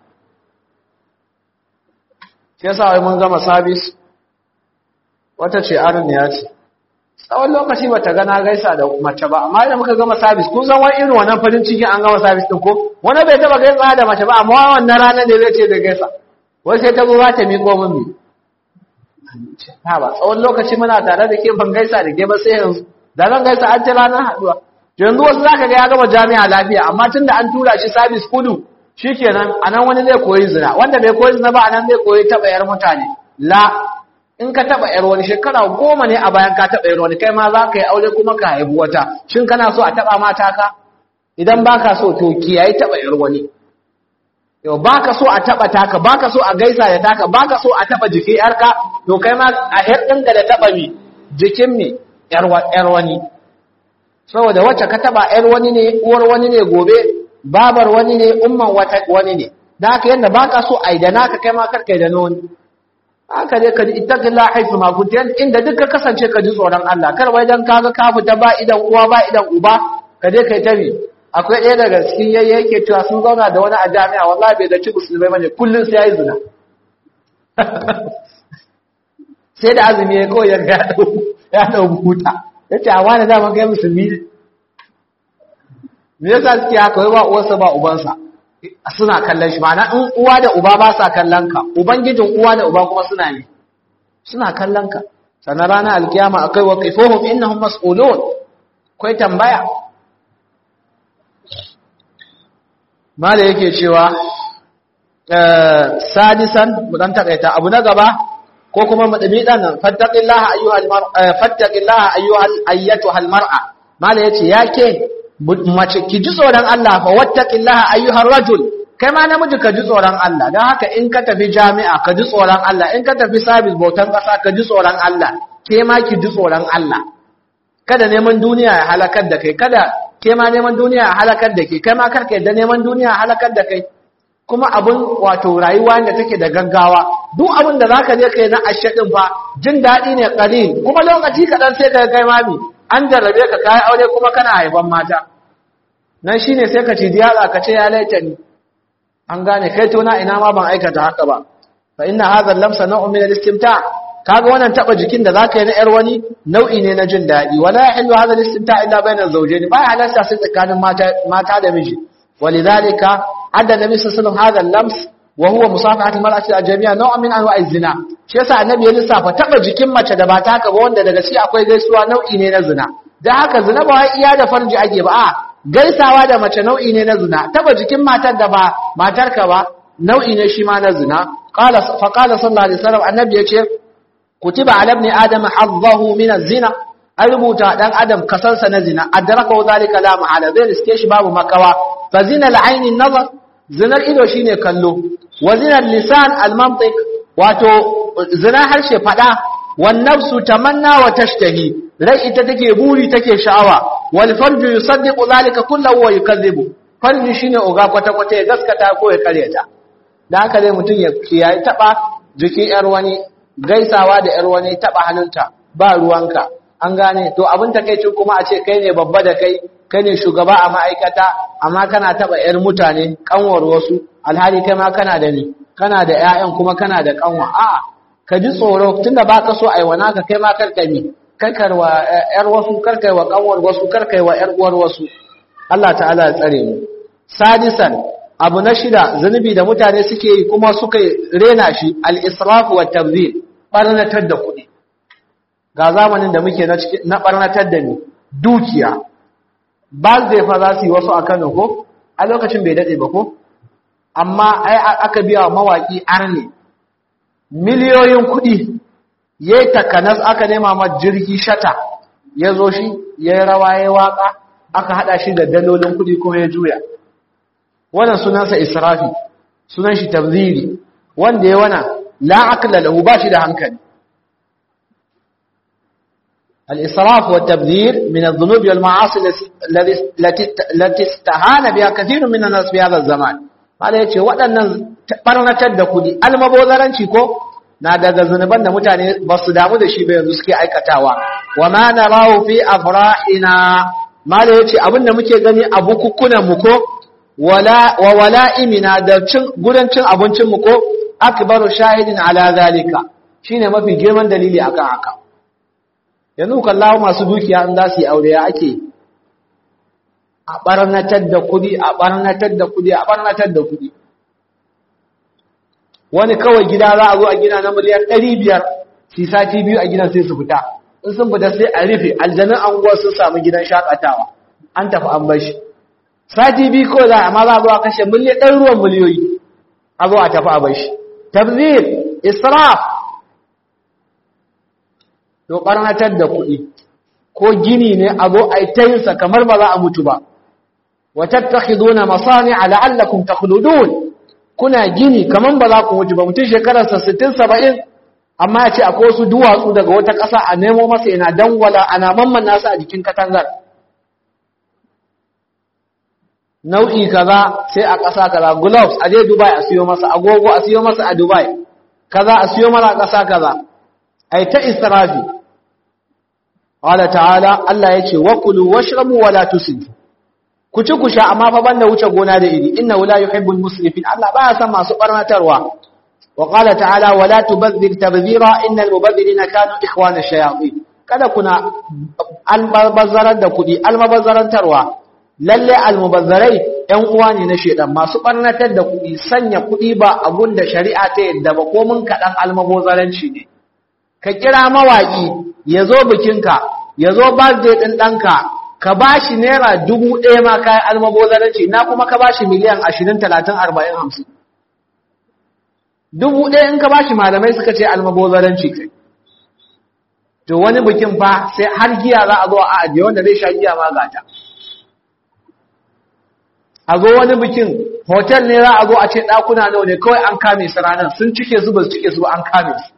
shi yasa wai mun gama service wata ce arniya ce tsawon lokaci ba ta gana gaisa da mace ba amma idan muka gama sabis kun san wani irin wannan farin ciki an gama sabis din ko wani bai taba gaisa da mace ba amma wannan ranar da zai ce da gaisa wai sai ta zo za ta miƙo min mi ha ba tsawon lokaci muna tare da ke ban gaisa da ke ba sai yanzu da zan gaisa an ta ranar haɗuwa yanzu wasu zaka ga ya gama jami'a lafiya amma tun da an tura shi sabis kudu shikenan anan wani zai koyi zina wanda bai koyi zina ba anan zai koyi taɓa yar mutane la in ka taba yar wani shekara goma ne a bayan ka taba yar wani kai ma za ka yi aure kuma ka haifi wata shin kana so a taba mata ka idan baka so to kiyaye taba yar wani yau baka so a taba taka baka so a gaisa da taka baka so a taba jikin yarka to kai ma a yar ɗinka da taba mi jikin mi yar wani saboda wacce ka taba yar wani ne uwar wani ne gobe babar wani ne umman wani ne da haka yadda baka so a yi da naka kai ma karka yi da na wani haka dai ka ji ittaqilla haifu ma kunta inda duk ka kasance ka ji tsoron Allah kar wai dan kaga ka fita ba idan uwa ba idan uba ka je kai tabi akwai ɗaya daga cikin yayye yake cewa sun zauna da wani a jami'a wallahi bai da ci musulmai bane kullun sai yayi zina sai da azumi ya kawai ya ga ya dau huta yace a wani dama kai musulmi ne me yasa suke haka wai ba uwarsa ba ubansa suna kallon shi ma'ana in uwa da uba ba sa kallon ka ubangijin uwa da uba kuma suna ne suna kallon ka sannan ranar alkiyama akai wa qifuhum innahum mas'ulun kai tambaya mala yake cewa sadisan mu dan takaita abu na gaba ko kuma mu dami dan fattaqillaha ayyuhal mar'a fattaqillaha ayyuhal ayyatuhal mar'a mala yace yake mace ki ji tsoron Allah fa wattaqillaha ayyuhar rajul kai ma namiji ka ji tsoron Allah dan haka in ka tafi jami'a ka ji tsoron Allah in ka tafi sabis bautan kasa ka ji tsoron Allah ke ma ki ji tsoron Allah kada neman duniya ya halakar da kai kada ke ma neman duniya ya halakar da kai kai ma karka yadda neman duniya ya halakar da kai kuma abun wato rayuwa da take da gaggawa duk abin da zaka je kai na ashe din fa jin daɗi ne qalil kuma lokaci kaɗan sai ka kai mami an jarrabe ka kai aure kuma kana haifan mata nan shine sai ka ci diyala ka ce ya laita ni an gane kai to na ina ma ban aikata haka ba fa inna hadha lamsa naw'un min al-istimta kaga wannan taba jikin da zaka yi na yar wani nau'i ne na jin dadi wala yahillu hadha al-istimta illa bayna az-zawjayn ba halasta sai tsakanin mata mata da miji walidhalika adda nabi sallallahu alaihi wasallam hadha al-lams wa huwa musafahatu al-mar'ati al-jami'a naw'un min anwa'i az-zina shi yasa annabi ya lissafa taba jikin mace da ba ta haka ba wanda daga shi akwai gaisuwa nau'i ne na zina dan haka zina ba wai iya da farji ake ba a gaisawa da mace nau'i ne na zina taba jikin matar da ba matarka ba nau'i ne shi ma na zina qala fa qala sallallahu alaihi wasallam annabi yace kutiba ala ibn adam hazzahu min az-zina an rubuta dan adam kasansa na zina adraka zalika la ma'ala zai riske shi babu makawa fa zina al-ayn nazar zinar ido shine kallo wa zina lisan al-mantiq wato zina harshe fada wan nafsu tamanna wa tashtahi rai ita take buri take sha'awa wal farju yusaddiqu zalika kullahu wa yukazzibu farji shine oga kwata kwata ya gaskata ko ya karyata dan haka dai mutun ya kiyaye taba jikin yar wani gaisawa da yar wani taba hannunta ba ruwanka an gane to abin takeicin kuma a ce kai ne babba da kai kai ne shugaba a ma'aikata amma kana taba yar mutane kanwar wasu alhali kai ma kana da ni kana da ƴaƴan kuma kana da kanwa a'a ka ji tsoro tunda ba ka so aiwana ka kai ma karkami karkarwa ƴar wasu karkaiwa kanwar wasu karkaiwa ƴar uwar wasu Allah ta'ala ya tsare mu sadisan abu na shida zunubi da mutane suke yi kuma suka rena shi al-israf wa tabzir barnatar da kuɗi ga zamanin da muke na barnatar da ni dukiya ba zai fa za su yi wasu a Kano ko a lokacin bai dade ba ko amma ai aka biya wa mawaki arne miliyoyin kuɗi yayi takanas aka nema ma jirgi shata ya zo shi yayi rawa yayi waka aka hada shi da dalolin kuɗi kuma ya juya wannan sunansa israfi sunan shi tabziri wanda ya wana la aqla lahu ba shi da hankali الإسراف والتبذير من الذنوب والمعاصي التي استهان بها كثير من الناس في هذا الزمان قال yace waɗannan barnatar da kudi almabozaranci ko na daga zunuban da mutane ba su damu da shi ba yanzu suke aikatawa wa ma narahu fi afrahina mala yace abinda muke gani a bukukunan mu ko wala wa wala'imina da cin gudan cin abincin mu ko akbaru shahidin ala zalika shine mafi girman dalili akan haka yanzu kallawa masu dukiya in za su yi aure ya ake a barnatar da kudi a barnatar da kudi a barnatar da kudi wani kawai gida za a zo a gina na miliyan ɗari biyar su sati biyu a gidan sai su fita in sun fita sai a rufe aljanun anguwa sun samu gidan shakatawa an tafi an bashi sati biyu kawai za a ma za a zo a kashe miliyan ɗan ruwan miliyoyi a zo a tafi a bashi tabzir israf to barnatar da kuɗi ko gini ne a zo a yi ta yinsa kamar ba za a mutu ba wa tattakhiduna masani'a la'allakum takhludun kuna gini kamar ba za ku mutu ba mutum shekararsa 60 70 amma ya ce akwai wasu duwatsu daga wata ƙasa a nemo masa yana dangwala ana mamman nasa a jikin katangar nau'i kaza sai a ƙasa kaza gloves a je Dubai a siyo masa agogo a siyo masa a Dubai kaza a siyo masa a ƙasa kaza ai ta israfi qala ta'ala Allah yace wa kulu washrabu wa la tusrifu ku ci ku sha amma fa banda wuce gona da iri innahu la yuhibbul musrifin Allah baya san masu barnatarwa wa qala ta'ala wa la tubadhir tabdhira innal mubadhirina kanu ikhwana shayatin kada kuna albazzarar da kudi almabazzarantarwa lalle almubazzarai ƴan uwa ne na shedan masu barnatar da kudi sanya kudi ba abun da shari'a ta yadda ba ko mun kadan almabazzaranci ne ka kira mawaƙi ya zo bikinka ya zo birthday ɗin ɗanka ka ba shi naira dubu ɗaya ma kayan almabozaranci na kuma ka ba shi miliyan ashirin talatin arba'in hamsin dubu ɗaya in ka ba shi malamai suka ce almabozaranci kai to wani bikin fa sai har giya za a zo a ajiye wanda zai sha giya ma gata a zo wani bikin hotel ne za a zo a ce ɗakuna nawa ne kawai an kame su ranar sun cike su ba su cike su ba an kame su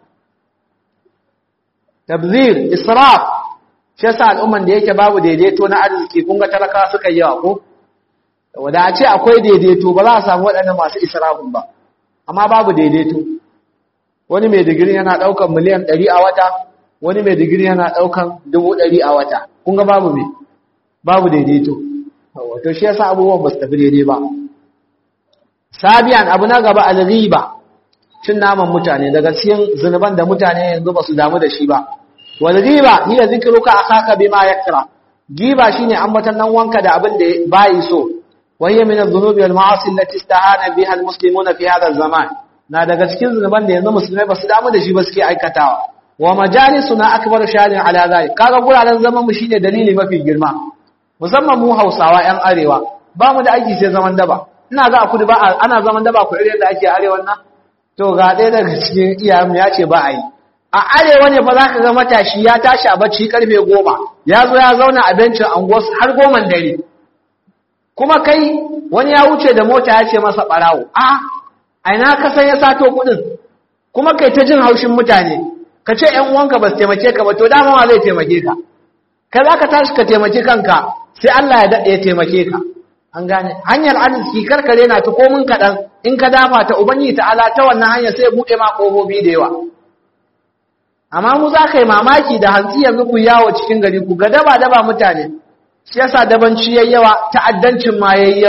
tabzir israf shi yasa al'umman da yake babu daidaito na arziki kun ga talaka suka yi yawa ko wanda a ce akwai daidaito ba za a samu waɗannan masu israfin ba amma babu daidaito wani mai digiri yana ɗaukan miliyan ɗari a wata wani mai digiri yana ɗaukan dubu ɗari a wata kun ga babu me babu daidaito wato shi yasa abubuwan ba su tafi daidai ba sabiyan abu na gaba al-ghiba cin naman mutane daga cikin zunuban da mutane yanzu ba su damu da shi ba wal ghiba hiya zikruka akhaka bima yakra giba shine ambatan nan wanka da abin da bai so wahiya min adh-dhunubi wal ma'asi allati istahana biha al-muslimuna fi hadha az-zaman na daga cikin zunuban da yanzu musulmai ba su damu da shi ba suke aikatawa wa majalisuna akbaru shahidin ala zalik kaga guraren zaman mu shine dalili mafi girma musamman mu Hausawa yan arewa ba mu da aiki sai zaman daba ina ga a kudu ba ana zaman daba ku irin da ake arewan nan to ga ɗaya daga cikin iyayenmu ya ce ba a yi a arewa ne fa za ka ga matashi ya tashi a bacci karfe goma ya zo ya zauna a bencin anguwas har goman dare kuma kai wani ya wuce da mota ya ce masa ɓarawo a aina ka san ya sato kuɗin kuma kai ta jin haushin mutane ka ce ‘yan uwanka ba su taimake ka ba to dama wa zai taimake ka kai za ka tashi ka taimaki kanka sai Allah ya daɗe ya taimake ka an gane hanyar arziki karkare na ta komin kaɗan in ka dafa ta ubangi ta'ala ta wannan hanyar sai buɗe ma ƙofofi da yawa amma mu za ka yi mamaki da hantsi yanzu ku yawo cikin gari ku ga daba daba mutane shi yasa dabanci yayi yawa ta'addancin ma yayi yawa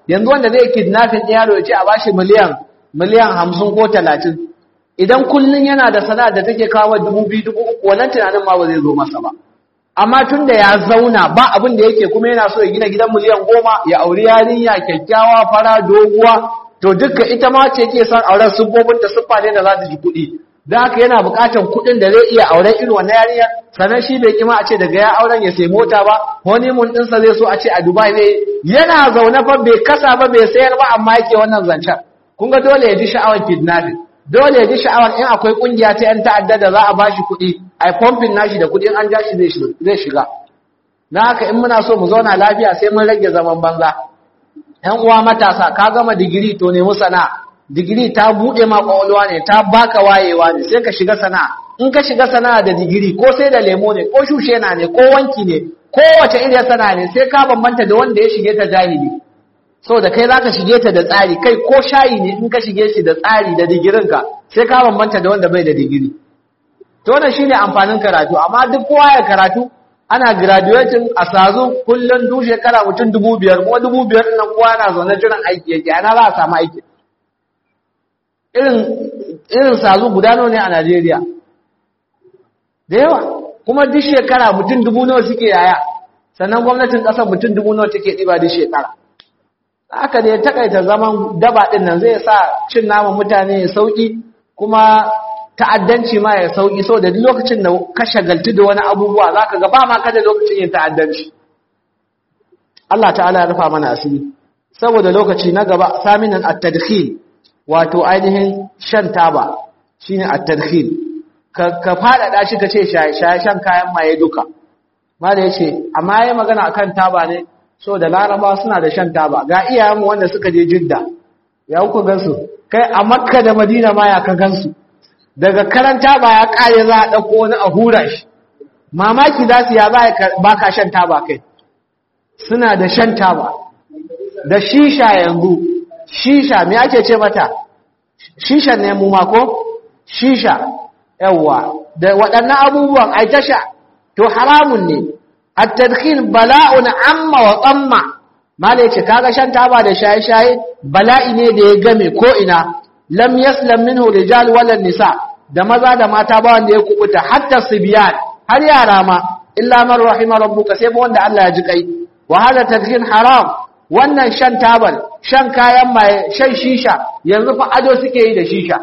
yanzu wanda zai kidnapping ɗin yaro ya ce a bashi miliyan miliyan hamsin ko talatin idan kullum yana da sana'a da take kawo dubu biyu dubu uku wannan tunanin ma ba zai zo masa ba amma tun da ya zauna ba abin da yake kuma yana so ya gina gidan miliyan goma ya auri yarinya kyakkyawa fara doguwa to dukka ita ma ce ke son auren siffofin da siffa ne da za ta ji kuɗi da haka yana buƙatar kuɗin da zai iya auren irin wannan yarinya sannan shi bai kima a ce daga ya auren ya sai mota ba honeymoon ɗinsa zai so a ce a dubai ne yana zaune fa bai kasa ba bai sayar ba amma yake wannan zancen kun ga dole ya ji sha'awar kidnapping dole ya ji sha'awar in akwai kungiya ta yan ta'adda da za a bashi kuɗi ai pumping nashi da kuɗin an ja shi zai shiga na haka in muna so mu zauna lafiya sai mun rage zaman banza ‘yan uwa matasa ka gama digiri to nemi sana'a digiri ta buɗe ma ƙwaƙwalwa ne ta baka wayewa ne sai ka shiga sana'a in ka shiga sana'a da digiri ko sai da lemo ne ko shushe na ne ko wanki ne ko wace irin sana'a ne sai ka bambanta da wanda ya shige ta jahili da kai zaka shige ta da tsari kai ko shayi ne in ka shige shi da tsari da digirinka sai ka bambanta da wanda bai da digiri to wannan shine amfanin karatu amma duk kowa ya karatu ana graduating a sazu kullum duk shekara mutum dubu biyar kuma dubu biyar nan kowa na zaune jiran aiki yake ana za a samu aiki irin irin sazu guda nawa ne a Najeriya da yawa kuma duk shekara mutum dubu nawa suke yaya sannan gwamnatin ƙasar mutum dubu nawa take ɗiba duk shekara haka da ya takaita zaman daba ɗin nan zai sa cin naman mutane ya sauƙi kuma ta'addanci ma ya sauki so da lokacin da ka shagaltu da wani abubuwa zaka ga ba ma kada lokacin yin ta'addanci Allah ta'ala ya rufa mana asiri saboda lokaci na gaba saminan at-tadkhil wato ainihin shan taba shine at-tadkhil ka ka fada shi kace shaye shaye shan kayan maye duka mala yace amma yayi magana akan taba ne so da laraba suna da shan taba ga iyayenmu wanda suka je jidda ya ku gansu kai a makka da madina ma ya ka gansu daga karanta ba ya kare za a ɗauko wani a hura shi mamaki za su ya za ba ka shan taba kai suna da shan taba da shisha yanzu shisha me ake ce mata shisha ne mu mako shisha yawwa da waɗannan abubuwan ai tasha to haramun ne at-tadkhil bala'un amma wa tsamma mala yace kaga shan taba da shaye-shaye bala'i ne da ya game ko ina lam yaslam minhu rijal wala nisa da maza da mata ba wanda ya kubuta hatta sibyan har yara ma illa man rahima rabbuka sai ba wanda Allah ya ji kai wa hada tadkhin haram wannan shan tabal shan kayan maye shan shisha yanzu fa ado suke yi da shisha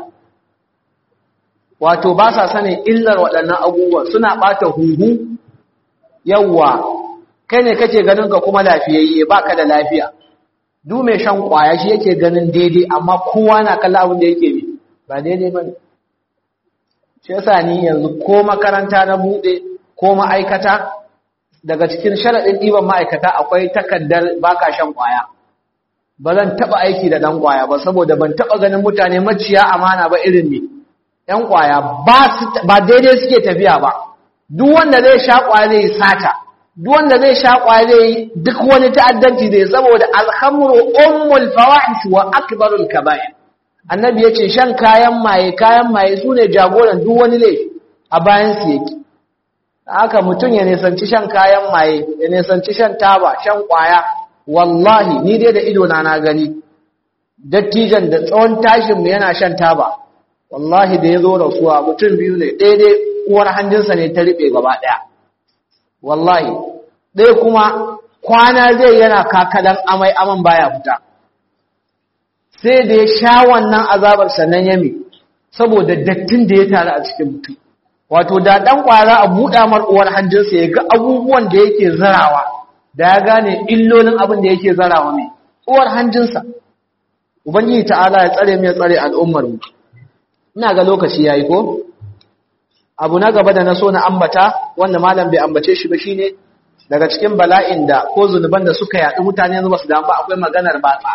wato ba sa sanin illar waɗannan abubuwan suna bata huhu yawa kai ne kake ganin ka kuma lafiyayye baka da lafiya duk mai shan kwaya shi yake ganin daidai amma kowa na kalla abin da yake ne ba daidai ba ne shi yasa ni yanzu ko makaranta na buɗe ko ma'aikata daga cikin sharaɗin ɗiban ma'aikata akwai takardar baka shan kwaya ba zan taɓa aiki da ɗan kwaya ba saboda ban taɓa ganin mutane maciya amana ba irin ne ɗan kwaya ba daidai suke tafiya ba duk wanda zai sha kwaya zai sata duk wanda zai sha kwaye duk wani ta'addanci zai saboda alhamru ummul fawahish wa akbarul kaba'ir annabi yace shan kayan maye kayan maye sune jagoran duk wani laifi a bayan su yake haka mutun ya nisanci shan kayan maye ya nisanci shan taba shan kwaya wallahi ni dai da ido na na gani dattijan da tsawon tashin mu yana shan taba wallahi da yazo rasuwa mutum biyu ne daidai uwar hanjinsa ne ta riɓe gaba ɗaya wallahi ɗaya kuma kwana zai yana kakadan amai aman baya fita sai da ya sha wannan azabar sannan yami saboda dattin da ya taru a cikin mutum wato da ɗan ƙwara a buɗa mar uwar hanjinsa ya ga abubuwan da yake zarawa da ya gane illolin abin da yake zarawa mai uwar hanjinsa ubangiji ta'ala ya tsare mai tsare al'ummar mu ina ga lokaci yayi ko abu na gaba da na so na ambata wanda malam bai ambace shi ba shine daga cikin bala'in da ko zunuban da suka yaɗu mutane yanzu ba su damu ba akwai maganar batsa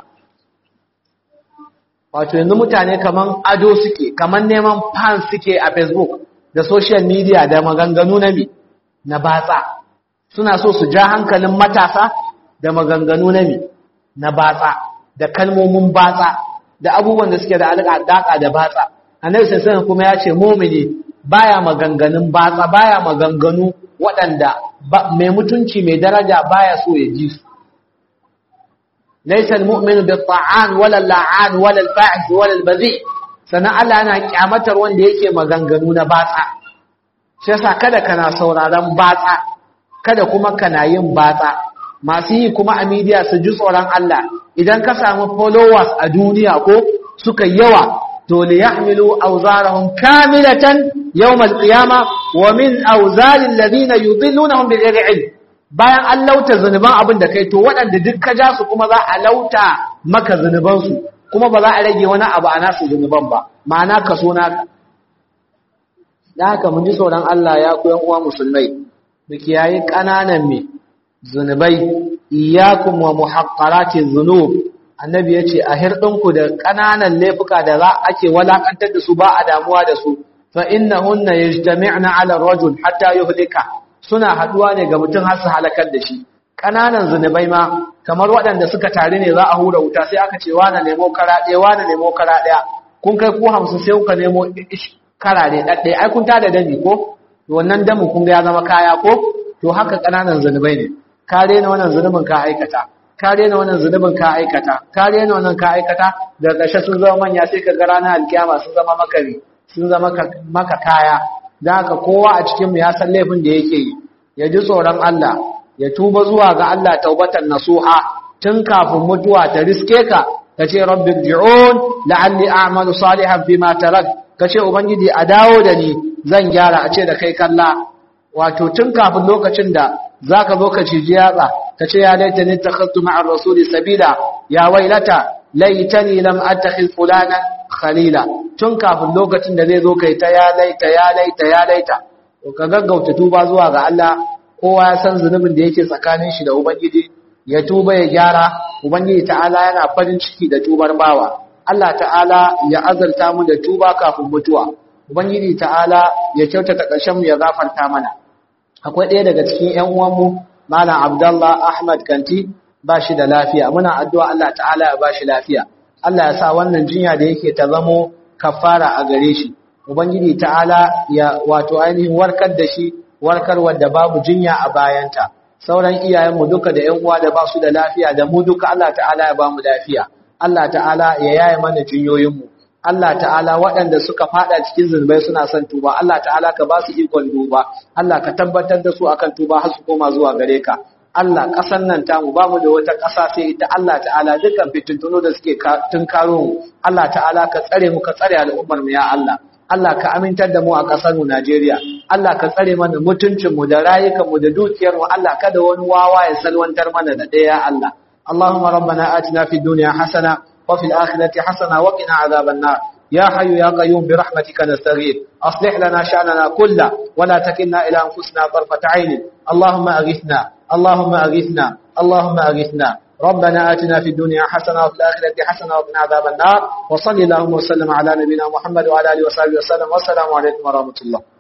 wato yanzu mutane kaman ado suke kaman neman fans suke a facebook da social media da maganganu na mi na batsa suna so su ja hankalin matasa da maganganu na mi na batsa da kalmomin batsa da abubuwan da suke da alaƙa da batsa annabi sallallahu kuma ya ce mu'mini baya maganganun batsa baya maganganu waɗanda mai mutunci mai daraja baya so ya ji su laysa almu'minu bit-ta'an wala al-la'an wala al-fa'ish wala al-bazi sannan Allah yana kyamatar wanda yake maganganu na batsa shi yasa kada kana sauraron batsa kada kuma kana yin batsa masu yi kuma a media su ji tsoron Allah idan ka samu followers a duniya ko suka yawa to li yahmilu awzarahum kamilatan yawm al-qiyama wa min awzari alladhina yudillunahum bighairi ilm bayan an lauta zunuban abin da kai to waɗanda duk ka ja su kuma za a lauta maka zunuban su kuma ba za a rage wani abu a nasu zunuban ba ma'ana kaso naka da haka mun ji tsoron Allah ya ku yan uwa musulmai mu kiyaye ƙananan me zunubai iyyakum wa muhaqqarati dhunub annabi yace a hirdinku da ƙananan laifuka da za ake walakantar da su ba a damuwa da su fa innahunna yajtami'na 'ala ar-rajul hatta yuhlika suna haduwa ne ga mutum har su halakar da shi ƙananan zunubai ma kamar waɗanda suka tare ne za a hura wuta sai aka ce wani nemo kara ɗaya wani nemo kara ɗaya kun kai ku hamsin sai kuka nemo kara ne ɗaɗɗaya ai kun tada dami ko wannan damin kun ga ya zama kaya ko to haka ƙananan zunubai ne ka rena wannan zunubin ka aikata ka rena wannan zunubin ka aikata ka rena wannan ka aikata daga ƙarshe sun zama manya sai ka ga ranar alkiyama sun zama makari sun zama maka kaya da haka kowa a cikinmu ya san laifin da yake yi ya ji tsoron Allah ya tuba zuwa ga Allah taubatan nasuha tun kafin mutuwa ta riske ka ka ce rabbi ji'un la'alli a'malu salihan bima tarak ka ce ubangiji a dawo da ni zan gyara a ce da kai kalla wato tun kafin lokacin da zaka zo ka ciji yatsa ka ce ya laita ni takhassu ma'ar rasuli sabila ya wailata laitani lam attakhiz fulana khalila tun kafin lokacin da zai zo kai ta ya laita ya laita ya laita to ka gaggauta tuba zuwa ga Allah kowa ya san zunubin da yake tsakanin shi da ubangiji ya tuba ya gyara ubangiji ta'ala yana farin ciki da tubar bawa Allah ta'ala ya azalta mu da tuba kafin mutuwa ubangiji ta'ala ya kyautata ƙarshen mu ya gafarta mana akwai ɗaya daga cikin ƴan uwanmu malam Abdullah Ahmad Kanti ba shi da lafiya muna addu'a Allah ta'ala ya ba shi lafiya Allah ya sa wannan jinya da yake ta zamo kafara a gare shi ubangiji ta'ala ya wato ainihin warkar da shi warkarwar da babu jinya a bayanta sauran iyayenmu duka da ƴan uwa da ba su da lafiya da mu duka Allah ta'ala ya ba mu lafiya Allah ta'ala ya yaye mana jinyoyinmu Allah ta'ala waɗanda suka fada cikin zunubai suna son tuba Allah ta'ala ka ba su ikon duba Allah ka tabbatar da su akan tuba har su koma zuwa gare ka Allah ƙasar nan tamu ba mu da wata ƙasa sai ita Allah ta'ala dukkan fitintuno da suke tunkaro mu Allah ta'ala ka tsare mu ka tsare al'ummar mu ya Allah Allah ka amintar da mu a ƙasar mu Najeriya Allah ka tsare mana mutuncin mu da rayukan mu da dukiyar mu Allah kada wani wawa ya salwantar mana da ɗaya Allah Allahumma rabbana atina fid dunya hasana wa fil akhirati hasana wa qina adhaban nar يا حي يا قيوم برحمتك نستغيث أصلح لنا شأننا كله ولا تكلنا إلى أنفسنا طرفة عين اللهم أغثنا اللهم أغثنا اللهم أغثنا ربنا آتنا في الدنيا حسنة وفي الآخرة حسنة وقنا عذاب النار وصلي اللهم وسلم على نبينا محمد وعلى آله وصحبه وسلم والسلام عليكم ورحمة الله